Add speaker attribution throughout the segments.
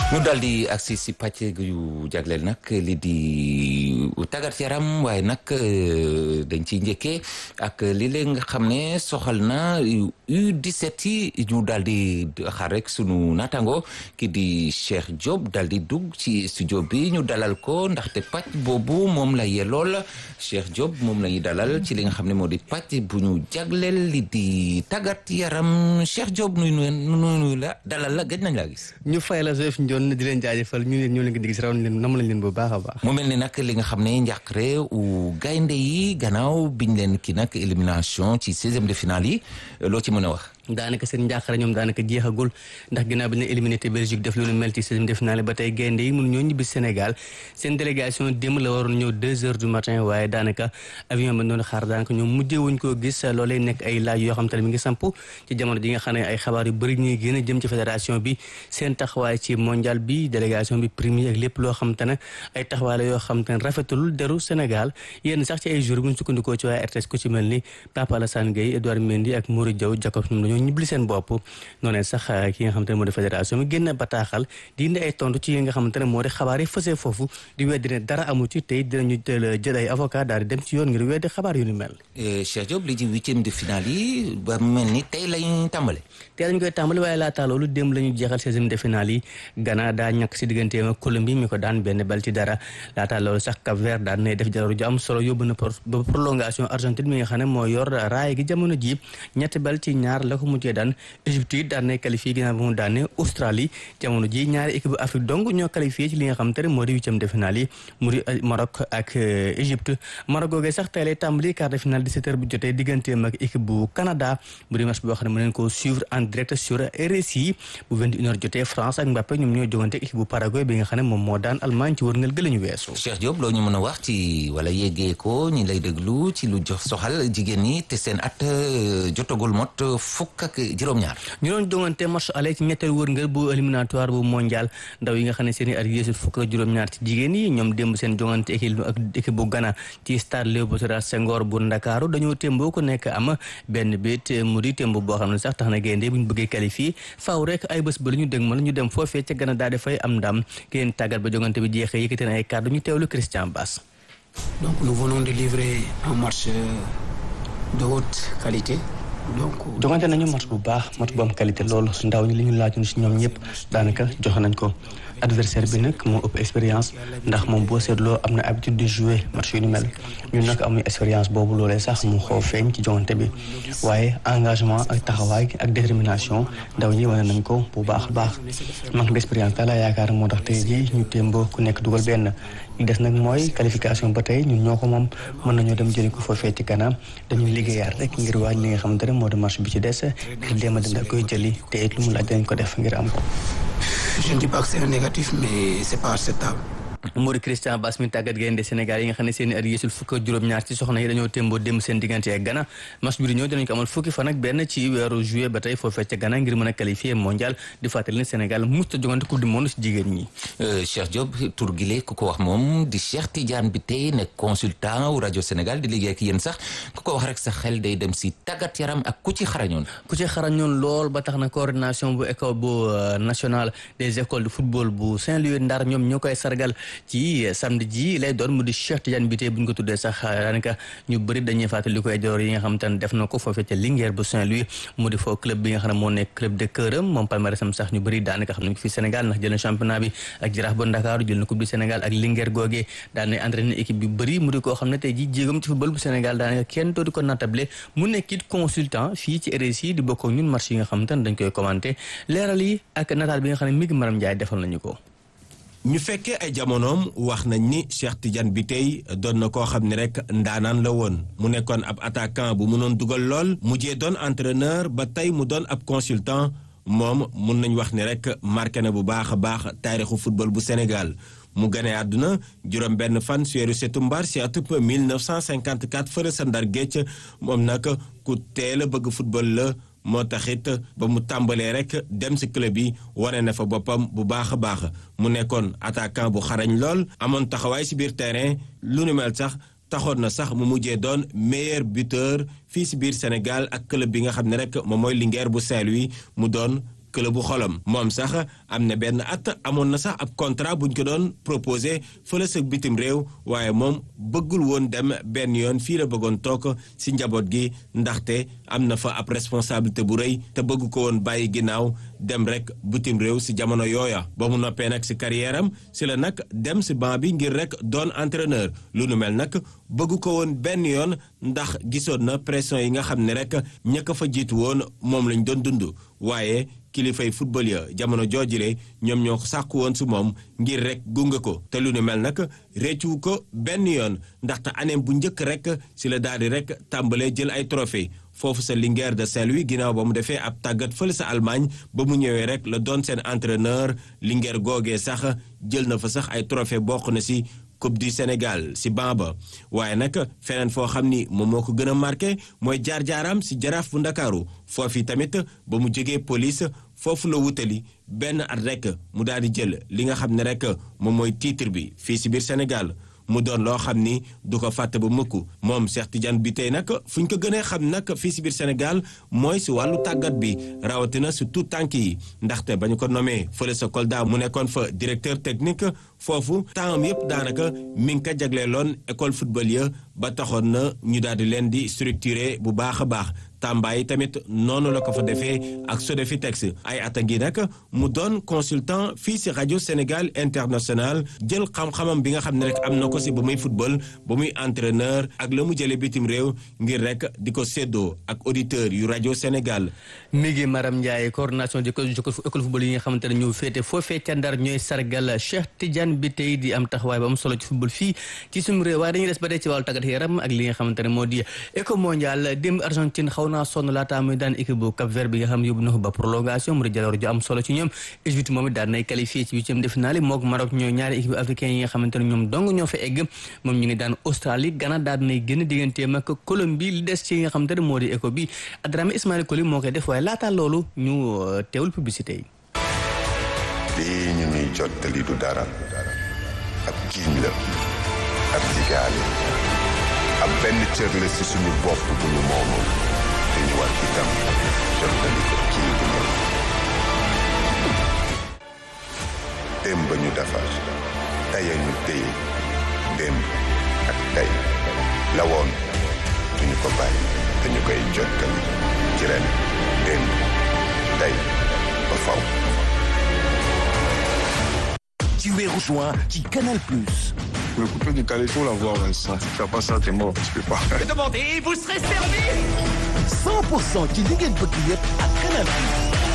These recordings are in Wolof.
Speaker 1: ñu daal di agsi si pàcc yu jagleel nag li di tàggat yaram waaye nag dañ ciy njëkkee ak li leen nga xam ne soxal na U17 yi ñu daal di xaar rek sunu naataango ki di Cheikh Diop daal di dugg ci studio bi ñu dalal ko ndaxte pàcc boobu moom la yelool Cheikh Diop moom la ñuy dalal ci li nga xam ne moo di pàcc bu ñu jagleel li di tàggat yaram Cheikh Diop nuyu nuyu la dalal la gëj nañ laa gis.
Speaker 2: ñu fay la Joseph Ndione di leen jaajëfal ñu leen ñoo leen di gis raw leen nam lañ leen bu baax a baax.
Speaker 1: mu mel ni nag li nga xam ne njàqare u gaynde yi gannaaw biñ leen ki nag élimination ci seizième de finale yi loo ci mën a wax.
Speaker 2: daanaka seen njàqare ñoom daanaka jeexagul ndax ginnaaw bi ñu éliminé te Belgique def lu nu mel ci seizième de finale ba tey gaynde yi mënu ñoo ñibbi Sénégal seen délégation démb la waroon ñëw deux heures du matin waaye daanaka avion ba doon xaar daanaka ñoom mujjee wuñ koo gis loolee nekk ay laaj yoo xam te ne mi ngi samp ci jamono ji nga xam ne ay xabaar yu bëri ñuy gën a jëm ci fédération bi seen taxawaay ci mondial bi délégation bi premier ak lépp loo xam te ne ay taxawaay la yoo xam te ne rafetul deru Sénégal yénn sax ci ay jours bu ñu sukkandikoo ci waaye RTS ku ci mel ni Papa Alassane Gueye Edouard Mendy ak Mourou Diaw Jacob ñoom dañoo ñibli seen bopp noonee sax ki nga xamante ne moo di fédération bi génn bataaxal di indi ay tontu ci yi nga xamante ne moo di xabaar yi fësee foofu di weddi ne dara amu ci tey dinañu jël ay avocat daal di dem ci yoon ngir weddi xabaar yu ni mel
Speaker 1: Cheikh Diop li ci huitième de finale yi ba mel ni tey lañ tàmbale
Speaker 2: tey lañ koy tàmbale waaye laataa loolu démb la ñu jeexal seizième de finale yi Ghana daa ñàkk si digganteem ak Colombie mi ko daan benn bal ci dara laataa loolu sax Cap Vert daan nay def jararu ju am solo yóbbu na ba prolongation Argentine mi nga xam ne moo yor raay gi jamono ji ñetti bal ci ñaar la ko mujjee daan Égypte yi daan nay qualifié ginnaaw ba mu daane Australie jamono ji ñaari équipe Afrique donc ñoo qualifié ci li nga xam te ne moo di huitième de finale yi mu di Maroc ak Égypte Maroc googee sax tey lay tàmbali quart de finale 17h bu jotee digganteem ak équipe bu Canada bu di match boo xam ne mën nañ koo suivre en direct sur RSI bu 21h jotee France ak Mbappé ñoom ñoo jogante équipe bu Paraguay bi nga xam ne moom moo daan Allemagne ci wërngal gëla ñu weesu
Speaker 1: Cheikh Diop loo ñu mën a wax ci wala yeggee ko ñi lay déglu ci lu jox soxal jigéen ñi te seen at jotagul mot fukk ak juróom-ñaar
Speaker 2: ñu doon jongante match aller ci ñetteel wërngal bu éliminatoire bu mondial ndaw yi nga xam ne seen i at yéesul fukk ak juróom-ñaar ci jigéen yi ñoom démb seen jongante équipe ak équipe bu Ghana ci stade Léopold Sédar Senghor bu Ndakaaru dañoo témboo ku nekk am benn bit mu di témb boo xam ne sax tax na gaynde bu ñu bëggee qualifié faaw rek ay bés ba la ñu dégmal ñu dem foofee ca Ghana daal di fay am ndam keneen tàggat ba jongante bi jeexee yëkkati na ay kàddu ñu teewlu Christian Bass.
Speaker 3: donc nous venons de livrer un match de haute qualité.
Speaker 2: jongante nañu match bu baax match bu am qualité loolu ndaw ñi li ñu laajoon si ñoom ñëpp daanaka joxe nañ ko adversaire bi nag moo ëpp expérience ndax moom boo seetloo am na habitude de jouer match yu ni mel ñun nag amuñu expérience boobu loolee sax mu xaw feeñ ci jongante bi waaye engagement ak taxawaay ak détermination ndaw ñi wane nañ ko bu baax a baax manque d'expérience daal laa yaakaar moo tax tey jii ñu témboo ku nekk dugal benn li des nag mooy qualification ba tey ñun ñoo ko moom mën nañoo dem jëli ko foofee ci kanam dañuy liggéeyaat rek ngir waaj li nga xamante ne moo di match bi ci des ngir dem a dina koy jëli te it lu mu laaj dañ ko def ngir am ko.
Speaker 3: je ne dis pas que c'est négatif mais c'est pas acceptable.
Speaker 2: Mori Christian Bass mi tàggat gaynde Sénégal yi nga xam ne seen i at yéesul fukk ak juróom-ñaar ci soxna yi dañoo témboo démb seen diggante ak Ghana match bi di ñëw dinañ ko amal fukki fan ak benn ci weeru juillet ba tey foofee ca Ghana ngir mën a qualifier mondial di fàttali ne Sénégal musta jogante coupe du monde si jigéen ñi
Speaker 1: Cheikh Diop tur gile ku ko wax moom di Cheikh Tidiane bi tey nekk consultant wu rajo Sénégal di liggéey ak yéen sax ku ko wax rek sa xel day dem si tàggat yaram ak ku ci xarañoon
Speaker 2: ku ci xarañoon lool ba tax na coordination bu école bu nationale des écoles de football bu Saint-Louis Ndar ñoom ñoo koy sargal ci samedi ji lay doon mu di Cheikh Tidiane bi tey bu ñu ko tuddee sax daanaka ñu bëri dañuy fàttali ko ay door yi nga xam te ne def na ko foofee ca Linguère bu Saint-Louis mu di foo club bi nga xam ne moo nekk club de këram moom palmarèsam sax ñu bëri daanaka xam nañ ko fi Sénégal ndax jël na championnat bi ak Jaraaf bu Ndakaaru jël na coupe du Sénégal ak Linguère googee daan na entraîné équipe bi bëri mu di koo xam ne tey ji jéegam ci football bu Sénégal daanaka kenn dootu ko natable mu nekk it consultant fii ci RSI di bokk ak ñun match yi nga xam te ne dañ koy commenté leeral yi ak nataal bi nga xam ne mi ngi Maram Ndiaye defal nañu ko
Speaker 4: ñu fekkee ay jamonoom wax nañ ni Cheikh Tidiane bi tey doon na koo xam ne rek ndaanaan la woon mu nekkoon ab attaquant bu mënoon dugal lool mujjee doon entraîneur ba tey mu doon ab consultant moom mun nañ wax ni rek marqué na bu baax a baax taarixu football bu Sénégal mu gane àdduna juróom benn fan si weeru setumbar si atub 1954 fële sa Ndar Géej moom nag ku teel a bëgg football la moo taxit ba mu tàmbalee rek dem ci club yi wane na fa boppam bu baax a baax mu nekkoon attaquant bu xarañ lool amoon taxawaay ci biir terrain lu nu mel sax taxoon na sax mu mujjee doon meilleur buteur fii ci biir Sénégal ak club bi nga xam ne rek moom mooy Linguère bu Saint-Louis mu doon club bu xolam moom sax am na benn at amoon na sax ab contrat buñ ko doon proposé fële sa bitim réew waaye moom bëggul woon dem benn yoon fii la bëggoon toog si njaboot gi ndaxte am na fa ab responsabilité bu rëy te bëgg ko woon bàyyi ginnaaw dem rek bitim réew si jamono yooya ba mu noppee nag si carrière am si la nag dem si banc bi ngir rek doon entraîneur lu nu mel nag bëgg ko woon benn yoon ndax gisoon na pression yi nga xam ne rek ña ko fa jiitu woon moom lañ doon dund waaye kilifay football ya jamono joojule ñoom ñoo sàkku woon si moom ngir rek gunge ko te lu nu mel nag réccu ko benn yoon ndaxte aneem bu njëkk rek si la daal di rek tàmbalee jël ay trophée foofu sa Linguère de Saint-Louis ginnaaw ba mu defee ab tàggat fële sa Allemagne ba mu ñëwee rek la doon seen entraîneur Linguère googee sax jël na fa sax ay trophée bokk na si Coupe du Sénégal si Bamba waaye nag feneen foo xam ni moom moo ko gën a marqué mooy jaar-jaaram si jaraaf bu ndakaaru foofu tamit ba mu jógee police foofu la wutali benn at rek mu daal di jël li nga xam ne rek moom mooy titre bi fii si biir Sénégal mu doon loo xam ni du ko fàtte ba mukk moom Cheikh Tidiane bi tey nag fu ñu ko gënee xam nag fii si biir Sénégal mooy si wàllu tàggat bi rawatina si tout tànk yi ndaxte ba ñu ko nommé fële sa Kolda mu nekkoon fa directeur technique foofu temps yëpp daanaka mi ngi ko jagleeloon école football ya ba taxoon na ñu daal di leen di structuré bu baax a baax Tamba yi tamit noonu la ko fa defee ak Sodefitex ay at a ngi nag mu doon consultant fii si rajo Sénégal international jël xam-xamam bi nga xam ne rek am na ko si ba muy football ba muy entraîneur ak la mu jëlee bitim réew ngir rek di ko séddoo ak auditeur yu rajo Sénégal.
Speaker 2: mi ngi Maram Ndiaye coordination di école football yi nga xamante ne ñu féete foofee ca Ndar ñooy sargal Cheikh Tidiane bi tey di am taxawaay ba am solo ci football fii ci suñu réew waaye dañuy des ba tey ci wàllu tàggat yaram ak li nga xamante ne moo di éco mondial démb Argentine xaw naa sonn laata muy daan équipe bu Cap Vert bi nga xam yóbbu na ko ba prolongation mu di jaloor ju am solo ci ñoom Égypte moom it daan nay qualifié ci huitième de finale mook Maroc ñooy ñaari équipe africain yi nga xamante ne ñoom dong ñoo fa egg moom ñu ngi daan Australie Ghana daan nay génn digganteem ak Colombie li des ci nga xamante ne moo di éco bi Adrame Ismaël Koli moo koy def waaye laata loolu ñu teewul publicité yi
Speaker 5: lii ñu ñuy jottali du dara ab kiiñ la ab jigaale ab benn cër la ci suñu bopp bu ñu moomoon te ñu war itam jottali ko kii bu ñëw démb ñu defar tey ñu téye démb ak tey la woon duñu ko bàyyi te ñu koy jottali ci ren démb tey ba faw
Speaker 6: Tu es rejoint qui Canal Plus.
Speaker 7: Le coupé du Caléto, la voix, ouais, ça. Si tu fais pas ça, t'es mort. Tu peux pas.
Speaker 6: Demandez, vous serez servi 100% ci li ngeen bëgg yëpp ak Canal Plus.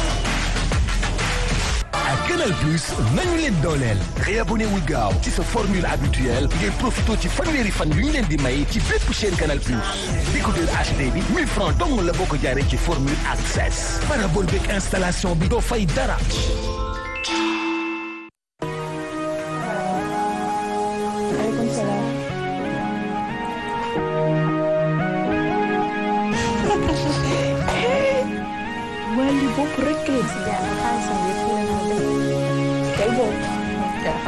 Speaker 6: ak Canal Plus nañu leen dooleel. réabonné wu gaaw ci sa formule habituelle ngeen profité ci fanweeri fan yu ñu leen di may ci bépp chaîne Canal Plus. décodeur HD bi 1000 francs dong la boo ko jaaree ci formule access. parabole beeg installation bi doo fay dara.
Speaker 8: wali bopp rek leen si jàng xaalisam yëpp leen ko def kay boobu